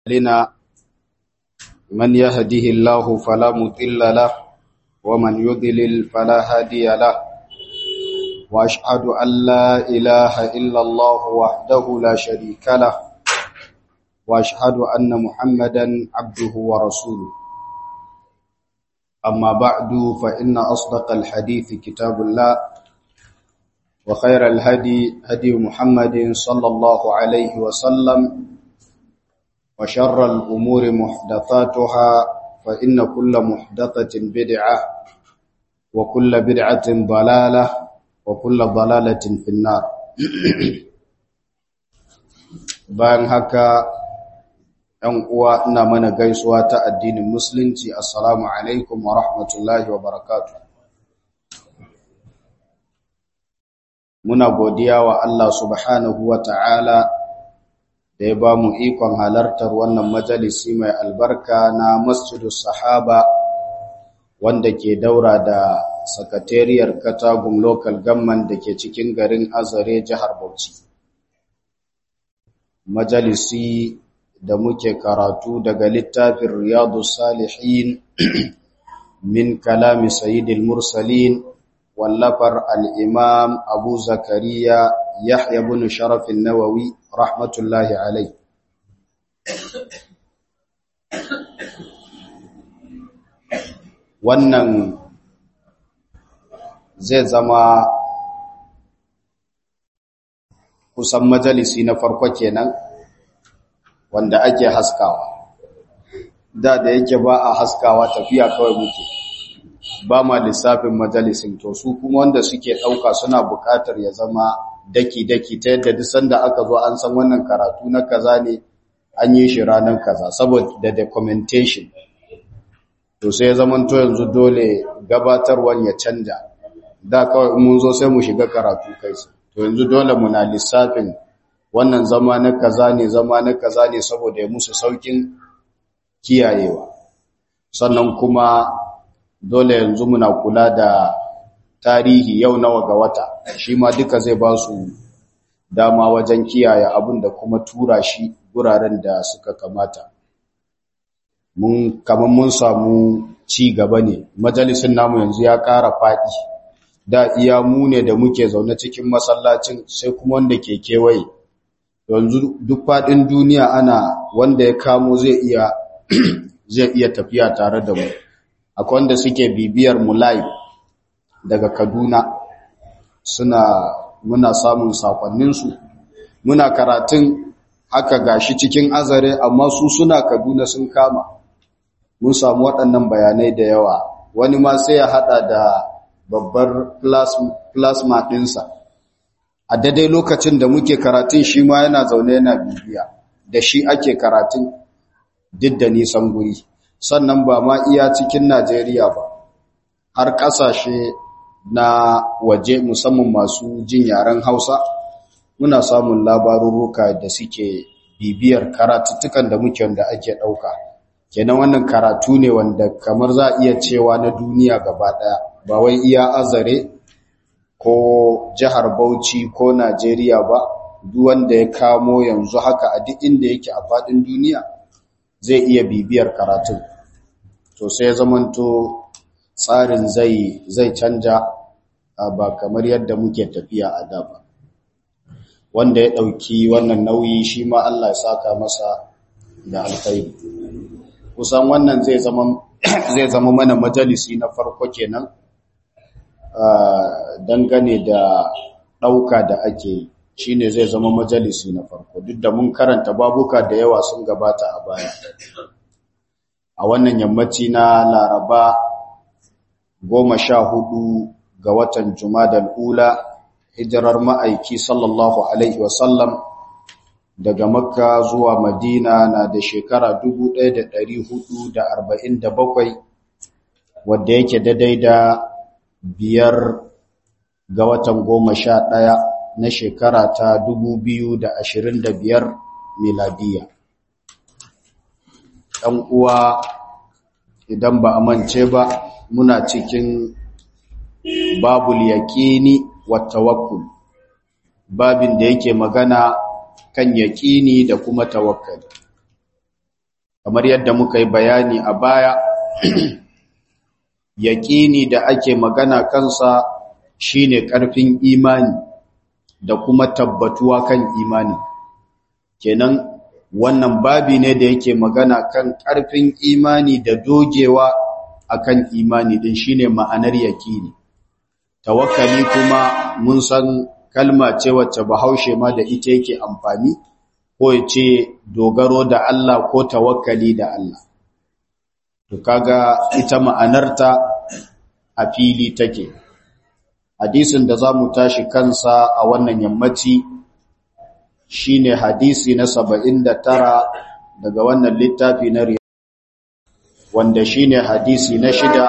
لنا من يهده الله فلا مضل له ومن يضلل فلا هادي له واشهد ان لا اله الا الله وحده لا شريك له واشهد ان محمدا عبده ورسوله اما بعد فان اصدق الحديث كتاب الله وخير الهدي هدي محمد صلى الله عليه وسلم وشر الأمور محدثاتها فإن كل محدثة بدعة وكل بدعة ضلالة وكل ضلالة في النار bayan haka ‘yan uwa ina mana gaisuwa ta addinin musulunci assalamu alaikum wa rahmatullahi wa barakatu muna godiya wa Allah subhanahu wa ta'ala da ya ba mu ikon halartar wannan majalisi mai albarka na masjidus sahaba wanda ke daura da sakatariyar katagun local government da ke cikin garin azare jihar bauchi majalisi da muke karatu daga littafin riyadus salihin min kalami sayyidil mursalin wallafar al'imam abu zakariya yahya bin sharafin nawawi rahmatullahi alai wannan zai zama kusan majalisi na farko kenan wanda ake haskawa da da yake ba a haskawa tafiya kawai muke ba ma lissafin majalisin to su kuma wanda suke ɗauka suna buƙatar ya zama daki-daki ta yadda duk sanda aka zo an san wannan karatu na kaza ne an yi shi ranar kaza saboda documentation to sai ya zama to yanzu dole gabatarwan ya canja da kawai mun zo sai mu shiga karatu kai to yanzu dole muna lissafin wannan zama na kaza ne zama na kaza ne saboda ya musu saukin kiyayewa sannan kuma dole yanzu muna kula da tarihi yau nawa ga wata shi ma duka zai ba su dama wajen kiyaye abin da kuma tura shi guraren da suka kamata mun kamar mun samu ci gaba ne majalisin namu yanzu ya ƙara faɗi da iya mu ne da muke zaune cikin masallacin sai kuma wanda ke kewaye yanzu duk faɗin duniya ana wanda ya kamo zai iya zai iya tafiya tare da mu akwai wanda suke bibiyar mu live daga Kaduna suna muna samun sakonninsu muna karatun haka gashi cikin azare amma su suna Kaduna sun kama mun samu waɗannan bayanai da yawa wani ma sai ya hada da babbar plasma ɗinsa a daidai lokacin da muke karatun shi ma yana zaune yana bibiya da shi ake karatun duk da nisan guri sannan ba ma iya cikin Najeriya ba har ƙasashe na waje musamman masu jin yaren Hausa muna samun labarurruka da suke bibiyar karatuttukan da muke wanda ake ɗauka kenan wannan karatu ne wanda kamar za a iya cewa na duniya gaba ɗaya ba wai iya azare ko jihar Bauchi ko Najeriya ba duk wanda ya kamo yanzu haka a duk inda yake a faɗin duniya zai iya bibiyar karatun to sai ya zamanto tsarin zai zai canja ba kamar yadda muke tafiya a da ba wanda ya ɗauki wannan nauyi shi ma Allah ya saka masa da alkhairi kusan wannan zai zama zai zama mana majalisi na farko kenan dangane da ɗauka da ake shine zai zama majalisi na farko duk da mun karanta babuka da yawa sun gabata a baya a wannan yammaci na laraba goma sha hudu ga watan jumadal ula hijirar ma'aiki sallallahu alaihi wasallam daga makka zuwa madina na da shekara 1447 wadda yake daidai da biyar ga watan goma sha ɗaya na shekara ta 2025 miladiya ɗan uwa idan ba a mance ba muna cikin babul yaƙini wa tawakkul babin da yake magana kan yaƙini da kuma tawakkali kamar yadda muka yi bayani a baya yaƙini da ake magana kansa shine ƙarfin imani da kuma tabbatuwa kan imani kenan wannan babi ne da yake magana kan ƙarfin imani da dogewa akan imani din shine ma'anar yaƙini tawakkali kuma mun san kalma ce wacce bahaushe ma da ita yake amfani ko ya ce dogaro da Allah ko tawakkali da Allah to kaga ita ma'anarta a fili take hadisin da zamu tashi kansa a wannan yammaci shine hadisi na 79 daga wannan littafi na wanda shine hadisi na shida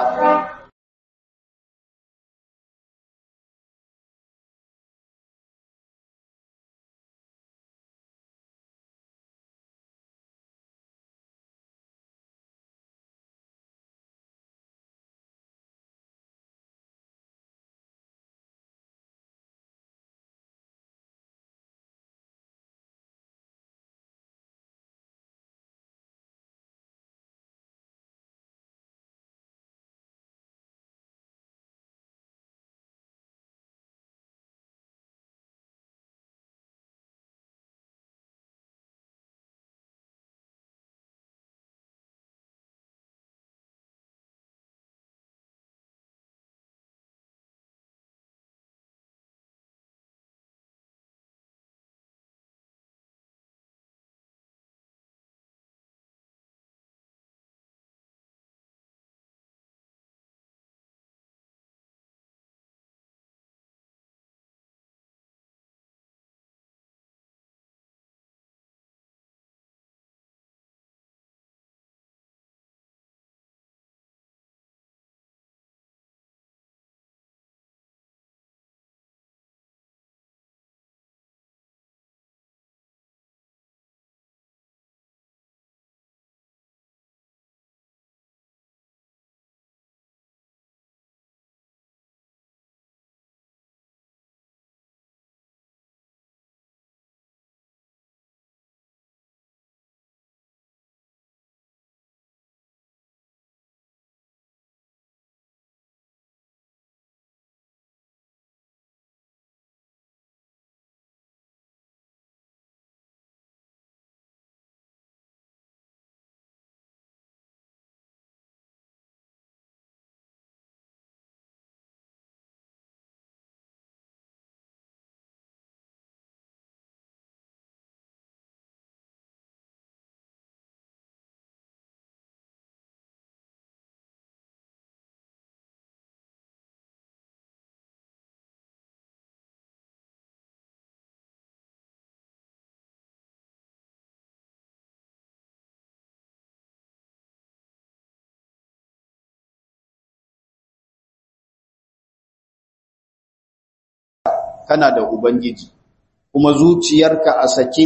kana da ubangiji kuma zuciyarka a sake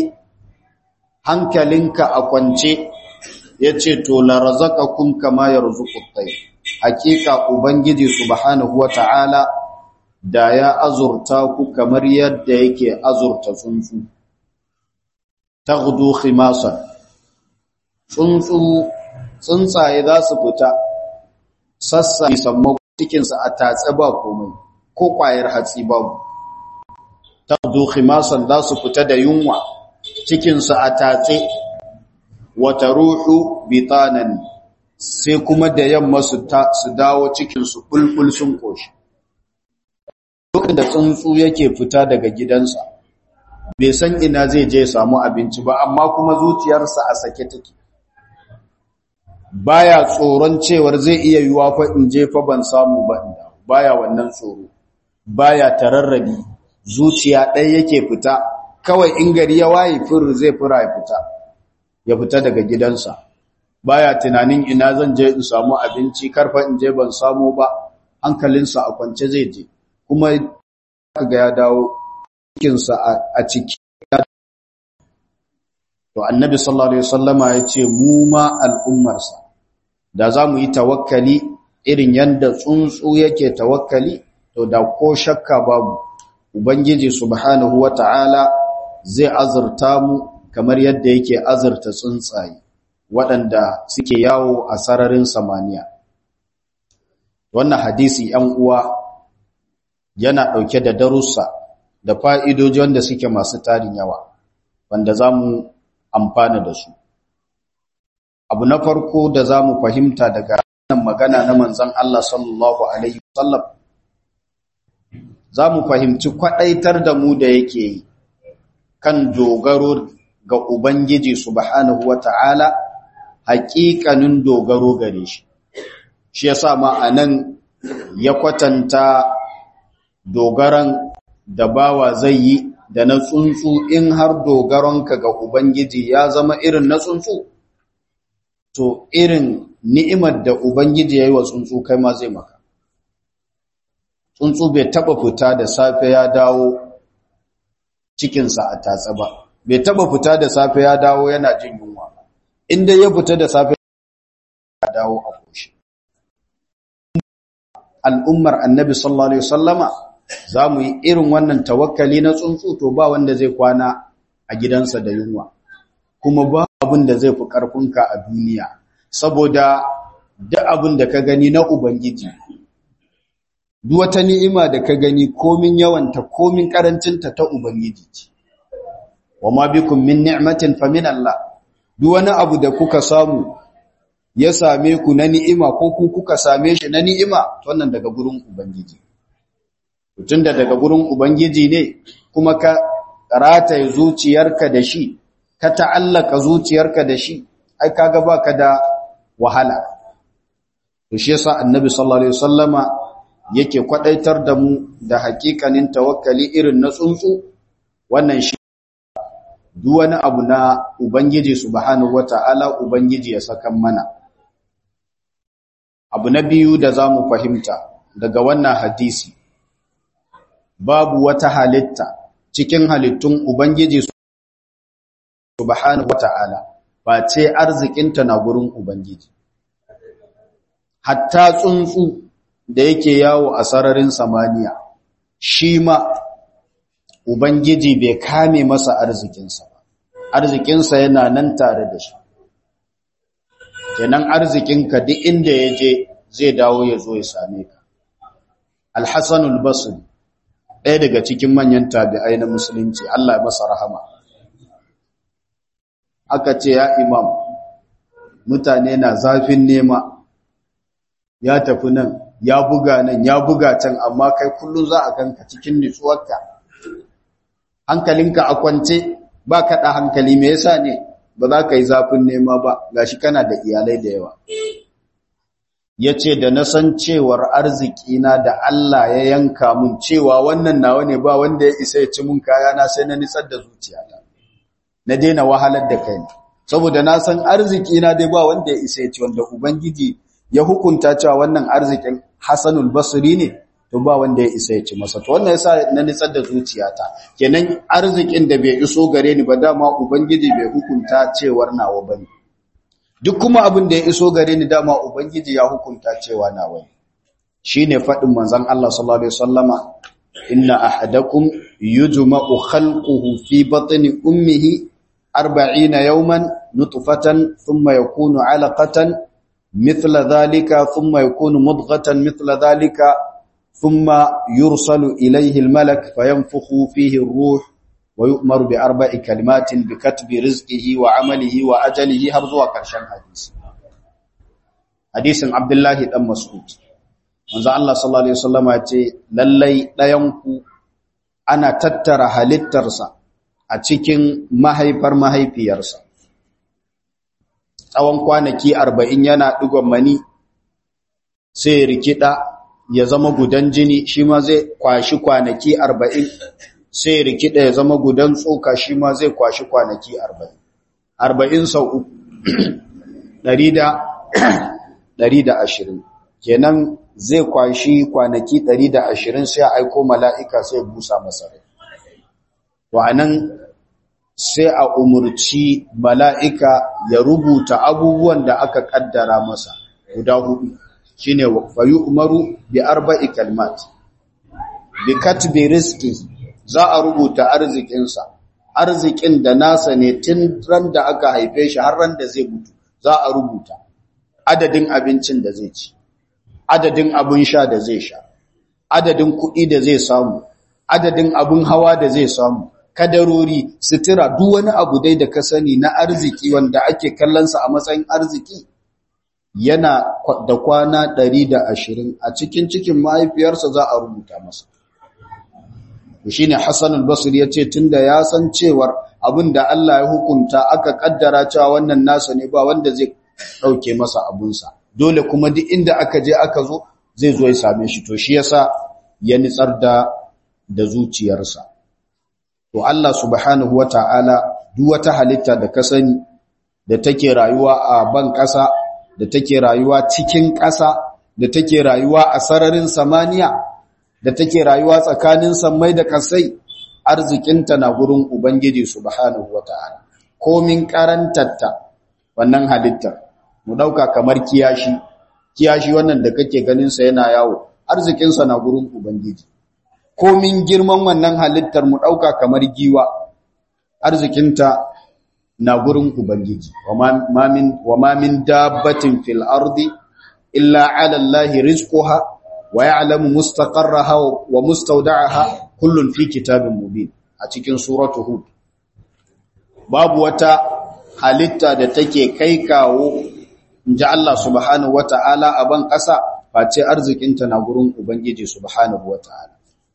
hankalinka a kwance yace to la razaqakum kama yarzuqu at-tayr hakika ubangiji subhanahu wata'ala da ya azurta ku kamar yadda yake azurta tsuntsu taghdu khimasan tsuntsu tsuntsaye za su fita sassa musamman cikinsa a tatse ba komai ko kwayar hatsi babu tabdu khimasan za su fita da yunwa cikinsu a tatse wata ruhu bitanan sai kuma da yamma su dawo cikinsu bulbul sun koshi lokacin da tsuntsu yake fita daga gidansa bai san ina zai je samu abinci ba amma kuma zuciyarsa a sake take baya tsoron cewar zai iya yiwa fa in je fa ban samu ba inda baya wannan tsoro baya tararrabi zuciya ɗaya yake fita kawai in gari ya waye fur zai fura ya fita ya fita daga gidansa baya tunanin ina zan je in samu abinci karfa in je ban samu ba hankalinsa a kwance zai je kuma ga ya dawo cikinsa a ciki to annabi sallallahu alaihi wasallama ya ce mu ma al'ummarsa da za mu yi tawakkali irin yadda tsuntsu yake tawakkali to da ko shakka babu ubangiji subhanahu wata'ala zai azurta mu kamar yadda yake azurta tsuntsaye waɗanda suke yawo a sararin samaniya wannan hadisi ‘yan uwa yana ɗauke da darussa da fa'idoji wanda suke masu tarin yawa wanda za mu amfana da su abu na farko da za mu fahimta daga wannan magana na manzan Allah sallallahu Alaihi wasallam za mu fahimci kwaɗaitar da mu da yake yi kan dogaro ga Ubangiji subhanahu wa ta'ala haƙiƙanin dogaro gare shi. Shi ya sa ma a nan ya kwatanta dogaran da bawa zai yi da na tsuntsu in har dogaronka ga Ubangiji ya zama irin na tsuntsu, to irin ni'imar da Ubangiji ya yi wa tsuntsu kai ma zai maka. Tsuntsu bai taɓa fita da safe ya dawo cikinsa a tatsa ba. bai taba fita da safe ya dawo yana jin yunwa inda ya fita da safe ya dawo a koshi al'ummar annabi sallallahu alaihi wasallama za mu yi irin wannan tawakkali na tsuntsu to ba wanda zai kwana a gidansa da yunwa kuma ba abin da zai fi ƙarfinka a duniya saboda duk abin da ka gani na ubangiji duk wata ni'ima da ka gani komin yawanta komin karancinta ta ubangiji ce wa ma bikum min ni'matin fa min Allah duk wani abu da kuka samu ya same ku na ni'ima ko ku kuka same shi na ni'ima to wannan daga gurin ubangiji tunda daga gurin ubangiji ne kuma ka rataye zuciyarka da shi ka ta'allaka zuciyarka da shi ai kaga baka da wahala to shi yasa annabi sallallahu alaihi wasallama yake kwadaitar da mu da hakikanin tawakkali irin na tsuntsu wannan shi duk wani abu na Ubangiji subhanahu wata'ala Ubangiji ya sakan mana. Abu na biyu da za mu fahimta daga wannan hadisi, babu wata halitta cikin halittun Ubangiji subhanahu wata'ala ba ce arzikinta na gurin Ubangiji. Hatta tsuntsu da yake yawo a sararin samaniya, shi ma Ubangiji bai kame masa arzikinsa ba, arzikinsa yana nan tare da shi. Kenan arzikinka duk inda ya je zai dawo ya zo ya same ka. Alhassanul Basri, ɗaya daga cikin manyan tabi'ai na Musulunci, Allah ya masa rahama. Aka ce ya imam, mutane na zafin nema, ya tafi nan, ya buga nan, ya buga can, amma kai kullum za a ganka cikin nutsuwarka. hankalinka a kwance ba kaɗa hankali me yasa ne ba za ka yi zafin nema ba gashi kana da iyalai da yawa ya ce da na san cewar arzikina da Allah ya yanka mun cewa wannan nawa ne ba wanda ya isa ya ci mun kayana sai na nitsar da zuciyata na daina wahalar da kai saboda na san arzikina dai ba wanda ya isa ya ci wanda ubangiji ya hukunta cewa wannan arzikin Hassanul Basri ne to ba wanda ya isa ya ci masa to wannan yasa na nitsar da zuciyata kenan arzikin da bai iso gare ni ba dama ubangiji bai hukunta cewar nawa bane duk kuma abin da ya iso gare ni dama ubangiji ya hukunta cewa nawa ne shine fadin manzon Allah sallallahu alaihi wasallama inna ahadakum yujma'u khalquhu fi batni ummihi 40 yawman nutfatan thumma yakunu 'alaqatan mithla dhalika thumma yakunu mudghatan mithla dhalika ثم يرسل إليه الملك فينفخ فيه الروح ويؤمر بأربع كلمات بكتب رزقه وعمله وأجله هرزوا كرشان حديث حديث عبد الله بن مسعود manzo Allah sallallahu alaihi wasallam ya ce lallai ɗayanku ana tattara halittarsa a cikin mahaifar mahaifiyarsa tsawon kwanaki 40 yana digon mani sai rikida ya zama gudan jini shi ma zai kwashi kwanaki arba'in sai rikida ya zama gudan tsoka shi ma zai kwashi kwanaki arba'in arba'in sau uku ɗari da ashirin kenan zai kwashi kwanaki ɗari da ashirin sai a aiko mala'ika sai busa masa rai wa'anan sai a umurci mala'ika ya rubuta abubuwan da aka ƙaddara masa guda hudu shine fayu umaru bi arba'i kalmat bi katbi rizqi za a rubuta arzikinsa arzikin da nasa ne tun ran da aka haife shi har ran da zai mutu za a rubuta adadin abincin da zai ci adadin abin sha da zai sha adadin kuɗi da zai samu adadin abin hawa da zai samu kadarori sutura duk wani abu dai da ka sani na arziki wanda ake kallonsa a matsayin arziki yana da kwana 120 a cikin cikin mahaifiyarsa za a rubuta masa shine Hassan al-Basri yace tunda ya san cewar abinda Allah ya hukunta aka kaddara cewa wannan nasa ne ba wanda zai dauke masa abunsa dole kuma duk inda aka je aka zo zai zo ya same shi to shi yasa ya nitsar da da zuciyarsa to Allah subhanahu wataala duk wata halitta da ka sani da take rayuwa a ban ƙasa da take rayuwa cikin ƙasa da take rayuwa a sararin samaniya da take rayuwa tsakanin sammai da kasai arzikinta na gurin ubangiji subhanahu wataala komin karantarta wannan halittar mu dauka kamar kiyashi kiyashi wannan da kake ganin sa yana yawo arzikinsa na gurin ubangiji komin girman wannan halittar mu dauka kamar giwa arzikinta na gurin ubangiji wama min wama min dabbatin fil ardi illa ala allahi rizquha wa ya'lamu mustaqarraha wa mustawda'aha kullun fi kitabin mubin a cikin suratu hud babu wata halitta da take kai kawo inji Allah subhanahu wata'ala a ban ƙasa face arzikinta na gurin ubangiji subhanahu wata'ala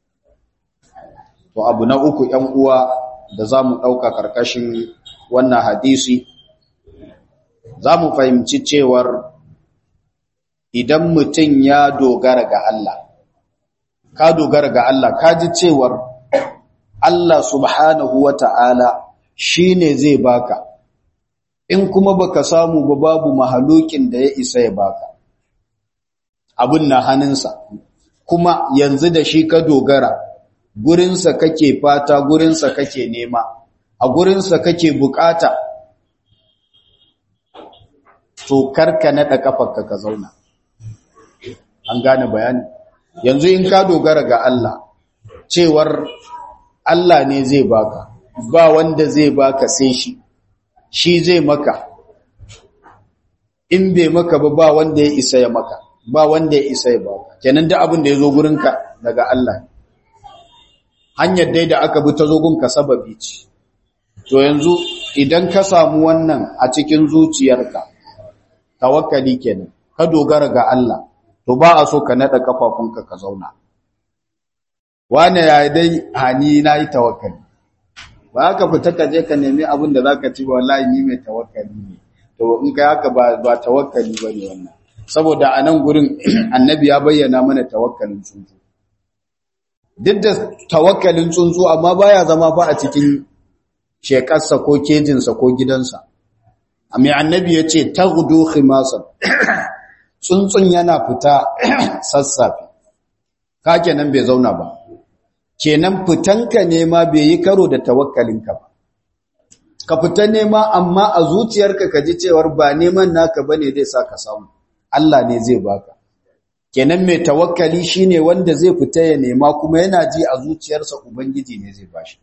to abu na uku 'yan uwa da zamu dauka karkashin wannan hadisi zamu fahimci cewar idan mutum ya dogara ga Allah ka dogara ga Allah ka ji cewar Allah subhanahu wata'ala shine zai baka in kuma baka samu ba babu mahalukin da ya isa ya baka abun na hannunsa kuma yanzu da shi ka dogara gurinsa kake fata gurinsa kake nema a gurinsa kake bukata to karka naɗa kafarka ka zauna an gane bayani yanzu in ka dogara ga Allah cewar Allah ne zai baka ba wanda zai baka sai shi shi zai maka in bai maka ba ba wanda ya isa ya maka ba wanda ya isa ya baka kenan da abin da ya zo gurinka daga Allah hanyar dai da aka bi ta zo gunka sababi ce to yanzu idan ka samu wannan a cikin zuciyarka tawakkali kenan ka dogara ga Allah to ba a so ka nada kafafunka ka zauna wane ya dai hani nayi tawakkali ba ka fita ka je ka nemi abin da zaka ci ba wallahi ni mai tawakkali ne to in kai haka ba ba tawakkali bane wannan saboda a nan gurin annabi ya bayyana mana tawakkalin tsuntsu duk da tawakkalin tsuntsu amma baya zama fa a cikin shekarsa ko kejinsa ko gidansa amma annabi ya ce taghdu khimasan tsuntsun yana fita sassafe ka kenan bai zauna ba kenan fitanka nema bai yi karo da tawakkalinka ba ka fita nema amma a zuciyarka ka ji cewar ba neman naka bane zai sa ka samu Allah ne zai baka kenan mai tawakkali shine wanda zai fita ya nema kuma yana ji a zuciyarsa ubangiji ne zai bashi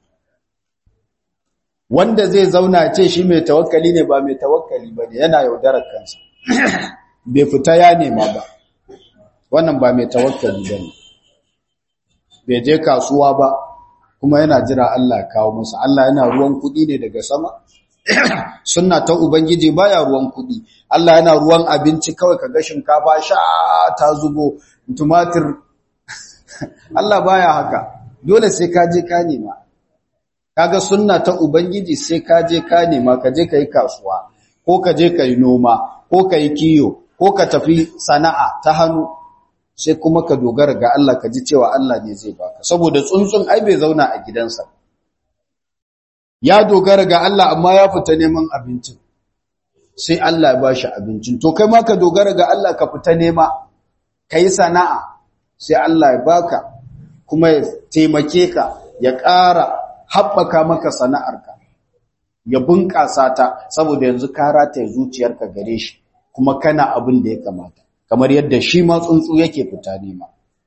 wanda zai zauna ce shi mai tawakkali ne ba mai tawakkali bane yana yaudarar kansa bai fita ya nema ba wannan ba mai tawakkali bane bai je kasuwa ba kuma yana jira Allah kawo masa Allah yana ruwan kudi ne daga sama sunna ta ubangiji baya ruwan kudi Allah yana ruwan abinci kawai kaga shinkafa sha ta zubo tumatir Allah baya haka dole sai ka je ka nema kaga sunna ta ubangiji sai ka je ka nema ka je kai kasuwa ko ka je kai noma ko kai kiyo ko ka tafi sana'a ta hannu sai kuma ka dogara ga Allah ka ji cewa Allah ne zai baka saboda tsuntsun ai bai zauna a gidansa ya dogara ga Allah amma ya fita neman abincin sai Allah ya bashi abincin to kai ma ka dogara ga Allah ka fita nema kai sana'a sai Allah ya baka kuma ya taimake ka ya ƙara haɓaka maka sana'arka ya bunƙasa ta saboda yanzu ka rataye zuciyarka gare shi kuma kana abin da ya kamata kamar yadda shi ma tsuntsu yake fita nema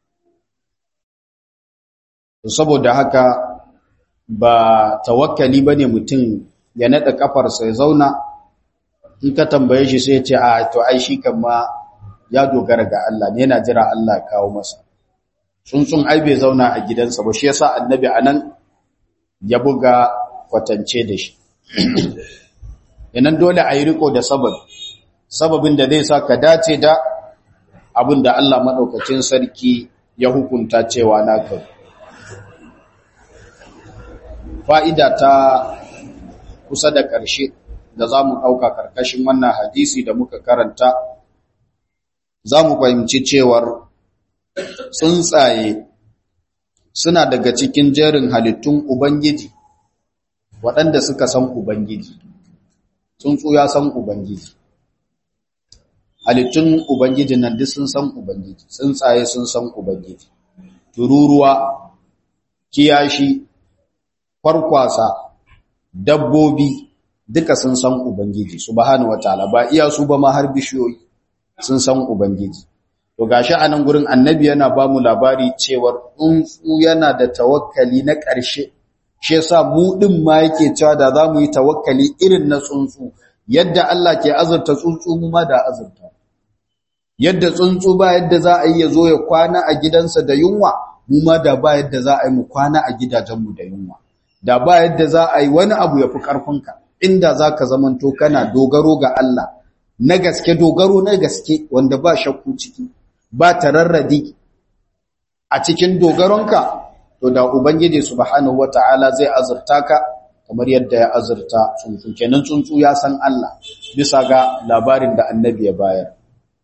saboda haka ba tawakkali bane mutum ya nada kafarsa ya zauna in ka tambaye shi sai ce a to ai shi kan ma ya dogara ga Allah ne yana jira Allah ya kawo masa tsuntsun ai bai zauna a gidansa ba shi yasa annabi anan ya buga kwatance da shi yanan dole a yi riko da sabab sababin da zai sa ka dace da abin da Allah maɗaukacin sarki ya hukunta cewa naka fa'ida ta kusa da ƙarshe da za mu ɗauka ƙarƙashin wannan hadisi da muka karanta za mu fahimci cewar tsuntsaye suna daga cikin jerin halittun Ubangiji waɗanda suka san Ubangiji tsuntsu ya san Ubangiji halittun Ubangiji nan duk sun san Ubangiji tsuntsaye sun san Ubangiji tururuwa kiyashi kwarkwasa dabbobi duka sun san Ubangiji subhanahu wataala ba iya su ba ma har bishiyoyi sun san Ubangiji to gashi anan gurin annabi yana ba mu labari cewar tsuntsu yana da tawakkali na ƙarshe shi yasa mu din ma yake cewa da zamu yi tawakkali irin na tsuntsu yadda Allah ke azurta tsuntsu mu ma da azurta yadda tsuntsu ba yadda za a yi ya zo ya kwana a gidansa da yunwa mu ma da ba yadda za a yi mu kwana a gidajenmu da yunwa da ba yadda za a yi wani abu ya fi ƙarfinka inda za ka zamanto kana dogaro ga Allah na gaske dogaro na gaske wanda ba shakku ciki ba tararradi a cikin dogaronka to da ubangiji subhanahu wata'ala zai azurta ka kamar yadda ya azurta tsuntsu kenan tsuntsu ya san Allah bisa ga labarin da annabi ya bayar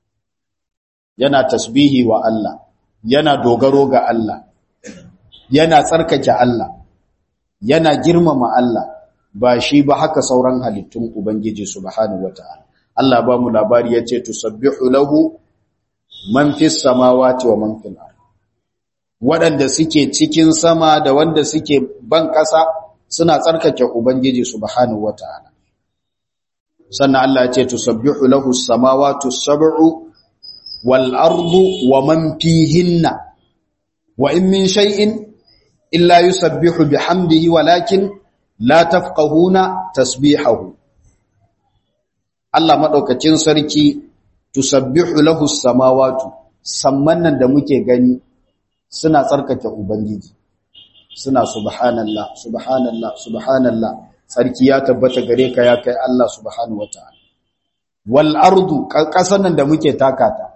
yana tasbihi wa Allah yana dogaro ga Allah yana tsarkake Allah yana girmama Allah ba shi ba haka sauran halittun ubangiji subhanahu wata'ala Allah ba mu labari yace tusabbihu lahu man fis samawati wa man fil ard waɗanda suke cikin sama da wanda suke ban ƙasa suna tsarkake ubangiji subhanahu wata'ala sannan Allah ya ce tusabbihu lahu as-samawati as-sab'u wal ardu wa man fihinna wa in min shay'in illa yusabbihu bihamdihi walakin la tafqahuna tasbihahu Allah madaukakin sarki tusabbihu lahu as-samawati samman nan da muke gani suna tsarkake ubangiji suna subhanallah subhanallah subhanallah sarki ya tabbata gare ka ya kai Allah subhanahu wataala wal ardu kasan nan da muke takata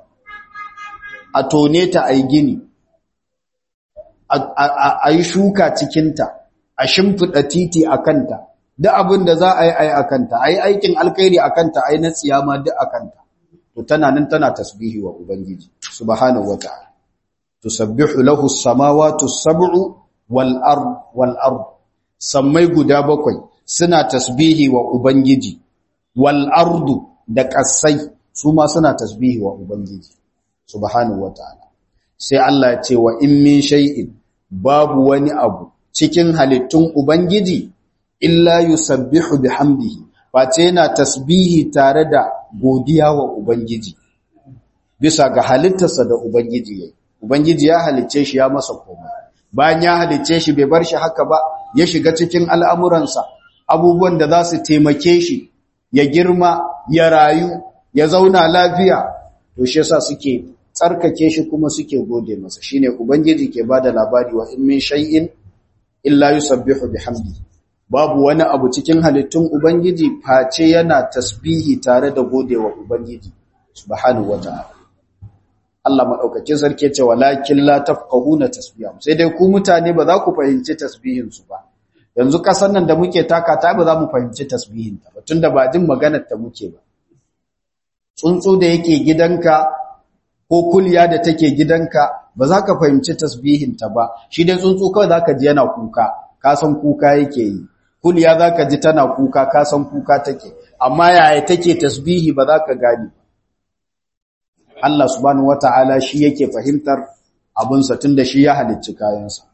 a tone ta ai gini a yi shuka cikinta a shimfiɗa titi a kanta duk abin da za a yi a yi a kanta a yi aikin alkairi a kanta a yi na tsiyama duk a kanta to tana nan tana tasbihi wa ubangiji subhanahu wa ta'ala tusabbihu lahu as-samawati as-sab'u wal ard wal ard sammai guda bakwai suna tasbihi wa ubangiji wal ardu da kasai su ma suna tasbihi wa ubangiji subhanahu wa ta'ala sai Allah ya ce wa in min shay'in babu wani abu cikin halittun Ubangiji illa yusabbihu bihamdihi face yana tasbihi tare da godiya wa Ubangiji bisa ga halittarsa da Ubangiji yayi Ubangiji ya halicce shi ya masa komai bayan ya halicce shi bai bar shi haka ba ya shiga cikin al'amuransa abubuwan da za su taimake shi ya girma ya rayu ya zauna lafiya to shi yasa suke tsarkake shi kuma suke gode masa shine ubangiji ke bada labari wa in min shay'in illa yusabbihu bihamdi babu wani abu cikin halittun ubangiji face yana tasbihi tare da godewa ubangiji subhanahu wataala Allah madaukakin sarki ce walakin la tafqahuna tasbiham sai dai ku mutane ba za ku fahimci tasbihin su ba yanzu kasan nan da muke taka ta ba za mu fahimci tasbihin ta ba tunda ba jin maganar ta muke ba tsuntsu da yake gidanka ko kulya da take gidanka ba za ka fahimci tasbihinta ba shi dai tsuntsu kawai za ka ji yana kuka ka san kuka yake yi kulya za ka ji tana kuka ka san kuka take amma yaya take tasbihi ba za ka gani Allah subhanahu wata'ala shi yake fahimtar abinsa tun da shi ya halicci kayansa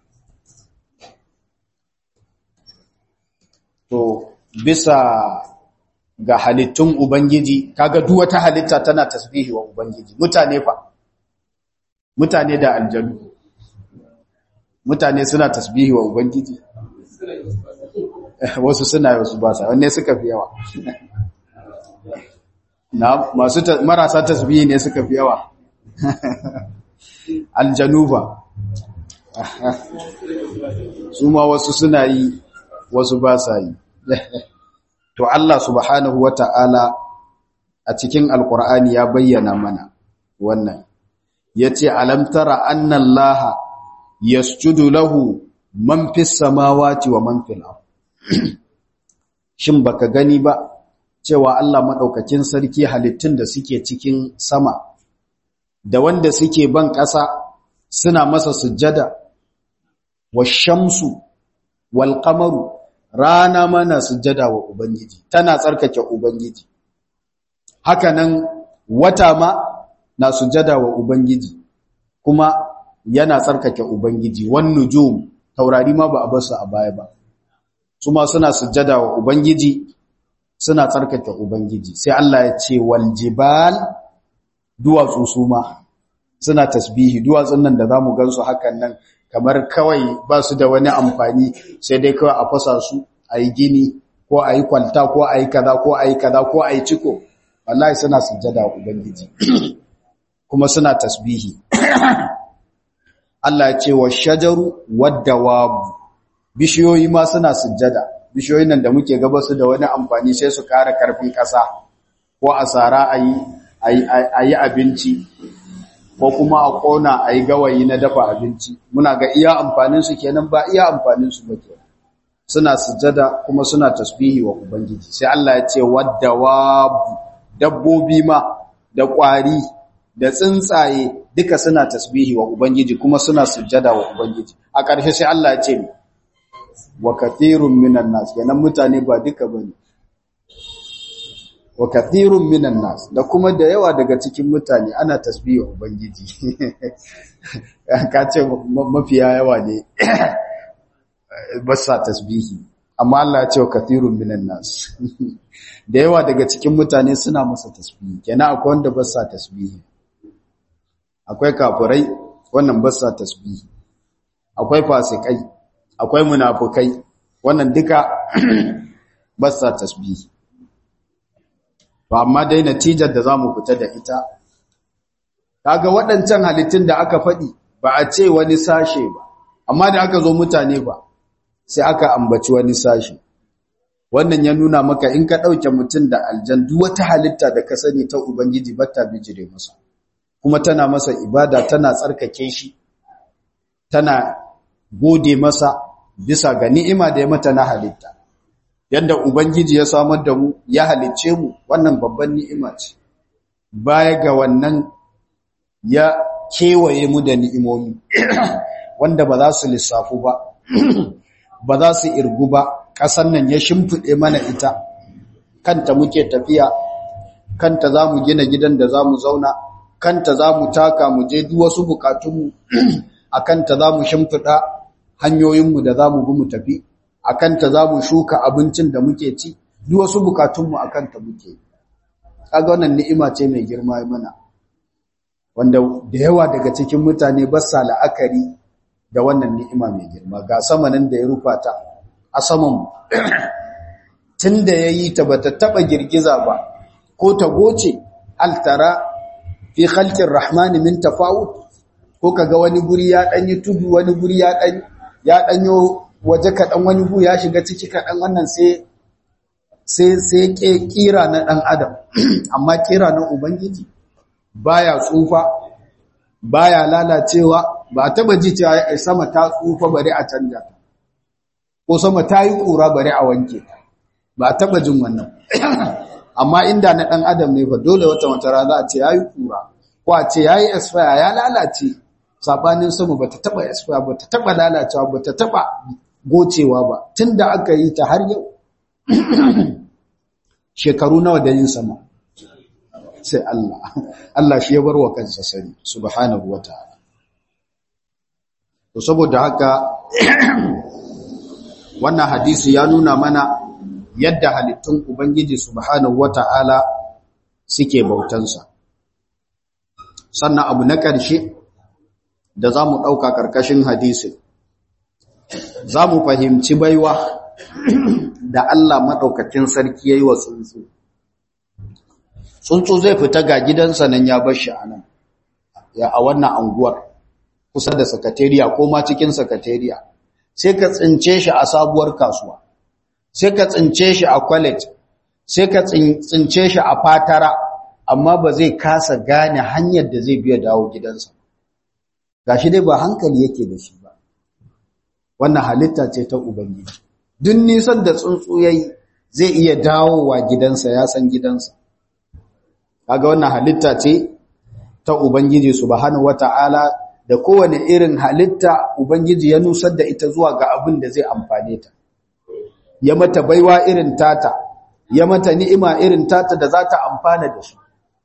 to bisa ga halittun ubangiji kaga duk wata halitta tana tasbihi wa ubangiji mutane fa mutane da aljanu mutane suna tasbihi wa ubangiji wasu suna wasu ba sa wanne suka fi yawa na masu marasa tasbihi ne suka fi yawa aljanuba su ma wasu suna yi wasu ba sa yi to Allah subhanahu wata'ala a cikin alkur'ani ya bayyana mana wannan yace alam tara anna allaha yasjudu lahu man fis samawati wa man fil ard shin baka gani ba cewa Allah madaukakin sarki halittun da suke cikin sama da wanda suke ban ƙasa suna masa sujjada washamsu wal qamaru rana mana sujjada wa ubangiji tana tsarkake ubangiji hakanan wata ma na sujjada wa ubangiji kuma yana tsarkake ubangiji wan nujum taurari ma ba a bar su a baya ba su ma suna sujjada wa ubangiji suna tsarkake ubangiji sai Allah ya ce wal jibal duwatsu su ma suna tasbihi duwatsun nan da zamu gansu hakan nan kamar kawai ba su da wani amfani sai dai kawai a fasa su a yi gini ko a yi kwalta ko a yi kaza ko a yi kaza ko a yi ciko wallahi suna sujjada wa ubangiji kuma suna tasbihi Allah ya ce wa shajaru waddawabu bishiyoyi ma suna sujjada bishiyoyin nan da muke gaba su da wani amfani sai su kara karfin ƙasa ko a sara a yi abinci ko kuma a ƙona a yi gawayi na dafa abinci muna ga iya amfaninsu kenan ba iya amfaninsu ba ke suna sujjada kuma suna tasbihi wa ubangiji sai Allah ya ce waddawabu dabbobi ma da ƙwari da tsuntsaye duka suna tasbihi wa ubangiji kuma suna sujjada wa ubangiji a ƙarshe sai Allah ya ce wa kathirun minan nas kenan mutane ba duka bane wa kathirun minan nas da kuma da yawa daga cikin mutane ana tasbihi wa ubangiji ka ce mafiya yawa ne ba sa tasbihi amma Allah ya ce wa kathirun minan nas da yawa daga cikin mutane suna masa tasbihi kenan akwai wanda ba sa tasbihi akwai kafirai wannan ba sa tasbihi akwai fasikai akwai munafukai wannan duka ba sa tasbihi to amma dai natijar da zamu fita da ita kaga waɗancan halittun da aka faɗi ba a ce wani sashe ba amma da aka zo mutane ba sai aka ambaci wani sashe wannan ya nuna maka in ka ɗauke mutum da aljan duk wata halitta da ka sani ta ubangiji ba ta bijire masa kuma tana masa ibada tana tsarkake shi tana gode masa bisa ga ni'ima da ya mata na halitta yadda ubangiji ya samar da mu ya halicce mu wannan babban ni'ima ce baya ga wannan ya kewaye mu da ni'imomi wanda ba za su lissafu ba ba za su irgu ba ƙasar nan ya shimfiɗe mana ita kanta muke tafiya kanta za mu gina gidan da za mu zauna kanta za mu taka mu je duk wasu bukatunmu a kanta za mu shimfiɗa hanyoyinmu da za mu bi mu tafi a kanta za mu shuka abincin da muke ci duk wasu bukatunmu a kanta muke kaga wannan ni'ima ce mai girma mana wanda da yawa daga cikin mutane ba sa la'akari da wannan ni'ima mai girma ga sama nan da ya rufa ta a saman tun da ya yi ta bata taɓa girgiza ba ko ta goce altara fi khalqir rahmani min tafawut ko kaga wani guri ya danyi tudu wani guri ya dan ya danyo waje kadan wani guri ya shiga ciki kadan wannan sai sai sai ke kira na dan adam amma kira na ubangiji baya tsufa baya lalacewa ba taba ji cewa sama ta tsufa bare a canja ko sama ta yi kura bare a wanke ba taba jin wannan amma inda na ɗan adam ne fa dole wata wata rana a ce yayi kura ko a ce yayi expire ya lalace sabanin sama bata taba expire bata taba lalacewa bata taba gocewa ba tunda aka yi ta har yau shekaru nawa da yin sama sai Allah Allah shi ya bar wa kansa sani subhanahu wataala to saboda haka wannan hadisi ya nuna mana yadda halittun Ubangiji subhanahu wata'ala suke bautansa. Sannan abu na ƙarshe da za mu ɗauka ƙarƙashin hadisi, za mu fahimci baiwa da Allah maɗaukacin sarki ya yi wa tsuntsu. tsuntsu zai fita ga gidansa nan ya bar shi a nan a wannan anguwar kusa da sakatariya ko ma cikin sakatariya sai ka tsince shi a sabuwar kasuwa sai ka tsince shi a kwalet sai ka tsince shi a fatara amma ba zai kasa gane hanyar da zai biya dawo gidansa gashi dai ba hankali yake da shi ba wannan halitta ce ta ubangiji duk nisan da tsuntsu yayi zai iya dawowa gidansa ya san gidansa kaga wannan halitta ce ta ubangiji subhanahu wataala da kowane irin halitta ubangiji ya nusar da ita zuwa ga abin da zai amfane ta ya mata baiwa irin tata ya mata ni'ima irin tata da za ta amfana da shi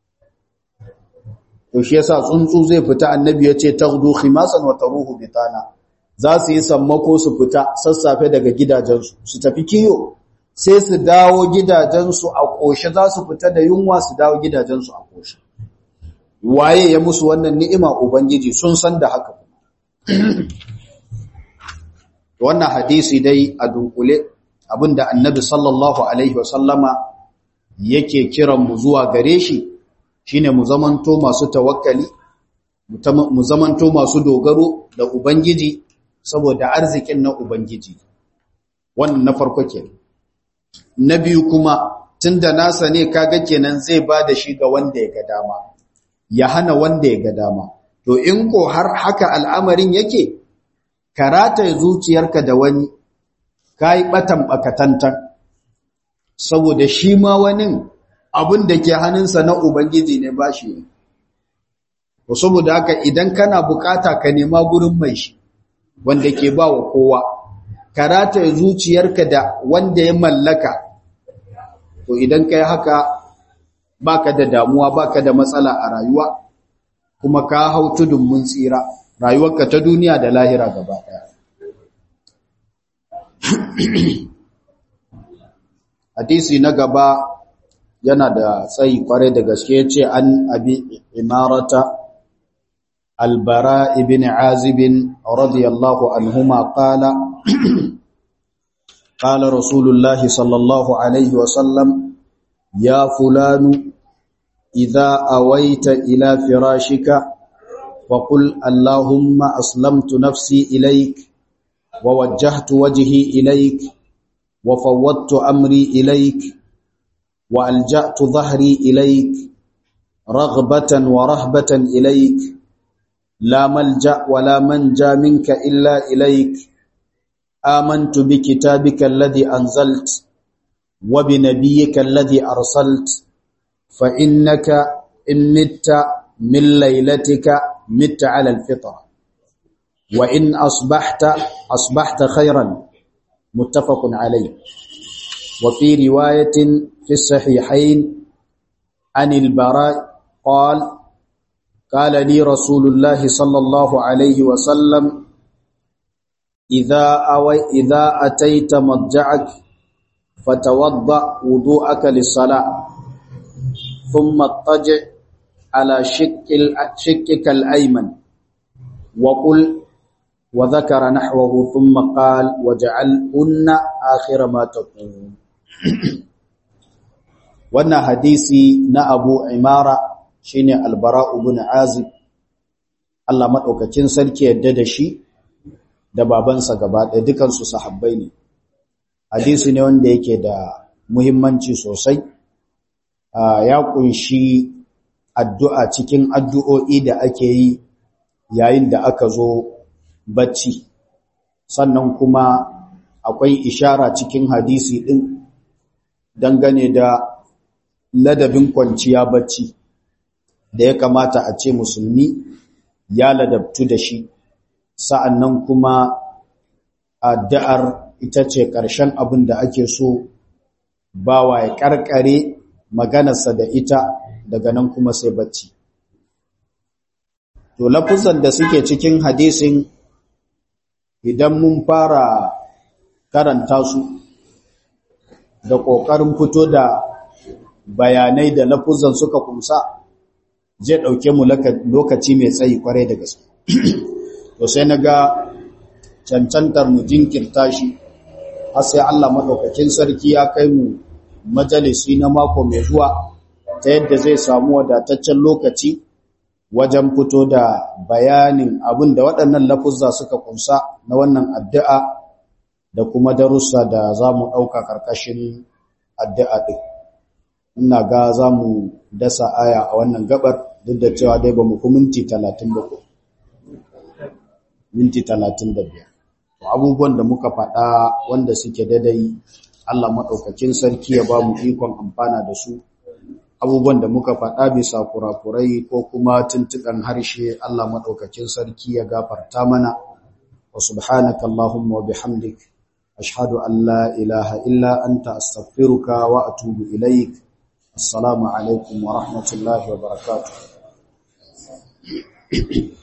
to shi yasa tsuntsu zai fita annabi ya ce taghdu khimasan wa taruhu bitana za su yi sammako su fita sassafe daga gidajensu su tafi kiyo sai su dawo gidajensu a ƙoshe za su fita da yunwa su dawo gidajensu a ƙoshe waye ya musu wannan ni'ima ubangiji sun san da haka wannan hadisi dai a dunkule abinda annabi sallallahu alaihi wasallama yake kiran mu zuwa gare shi shine mu zamanto masu tawakkali mu zamanto masu dogaro da ubangiji saboda arzikin na ubangiji wannan na farko kenan na biyu kuma tunda nasa ne kaga kenan zai ba da shi ga wanda ya ga dama ya hana wanda ya ga dama to in ko har haka al'amarin yake karata zuciyarka da wani kai batan bakatantan saboda shi ma wani abin da ke hannunsa na ubangiji ne ba shi to saboda haka idan kana bukata ka nema gurin mai shi wanda ke ba wa kowa karata zuciyarka da wanda ya mallaka to idan kai haka baka da damuwa baka da matsala a rayuwa kuma ka hau tudun mun tsira rayuwarka ta duniya da lahira gaba daya hadisi na gaba yana da tsayi kwarai da gaske ce an abi imarata albara ibn azib radiyallahu anhuma qala qala rasulullahi sallallahu alaihi wasallam ya fulanu idza awaita ila firashika faqul allahumma aslamtu nafsi ilayk wa wajjahtu wajhi ilayk wa fawwadtu amri ilayk wa alja'tu dhahri ilayk raghbatan wa rahbatan ilayk la malja wa la manja minka illa ilayk amantu bi kitabika alladhi anzalta وبنبيك الذي أرسلت فإنك إن مت من ليلتك مت على الفطرة وإن أصبحت أصبحت خيرا متفق عليه وفي رواية في الصحيحين عن البراء قال قال لي رسول الله صلى الله عليه وسلم إذا, أوي إذا أتيت مضجعك فتوضأ وضوءك للصلاة ثم اضطجع على شك شكك الأيمن وقل وذكر نحوه ثم قال وجعلهن آخر ما تقول wannan hadisi na Abu Imara shine Al-Bara ibn Azib Allah madaukakin sarki yadda da shi da babansa gaba ɗaya dukan su sahabbai ne hadisi ne wanda yake da muhimmanci sosai ya kunshi addu'a cikin addu'o'i da ake yi yayin da aka zo bacci sannan kuma akwai ishara cikin hadisi ɗin dangane da ladabin kwanciya bacci da ya kamata a ce musulmi ya ladabtu da shi sa'annan kuma addu'ar ita ce ƙarshen abin da ake so bawa ya ƙarƙare maganarsa da ita daga nan kuma sai bacci. To, lafuzan da suke cikin hadisin idan mun fara karanta su da ƙoƙarin fito da bayanai da lafuzan suka kumsa zai ɗauke mu lokaci mai tsayi kwarai da gaske. To, sai na ga cancantar mu jinkirta shi har sai Allah madaukakin sarki ya kai mu majalisi na mako mai zuwa ta yadda zai samu wadataccen lokaci wajen fito da bayanin abin da waɗannan lafuzza suka kunsa na wannan addu'a da kuma darussa da za mu ɗauka ƙarƙashin addu'a ɗin. Ina ga za mu dasa aya a wannan gabar duk da cewa dai ba mu ku minti talatin ba ku. Minti talatin da biyar. Abubuwan da muka faɗa wanda suke dadai Allah maɗaukakin sarki ya ba mu ikon amfana da su. abubuwan da muka faɗa bisa kurakurai ko kuma tuntuɗan harshe Allah maɗaukakin sarki ya gafarta mana wa subhanaka Allahumma wa bihamdik ashhadu an la ilaha illa anta astaghfiruka wa atubu ilaik assalamu alaikum wa rahmatullahi wa barakatuh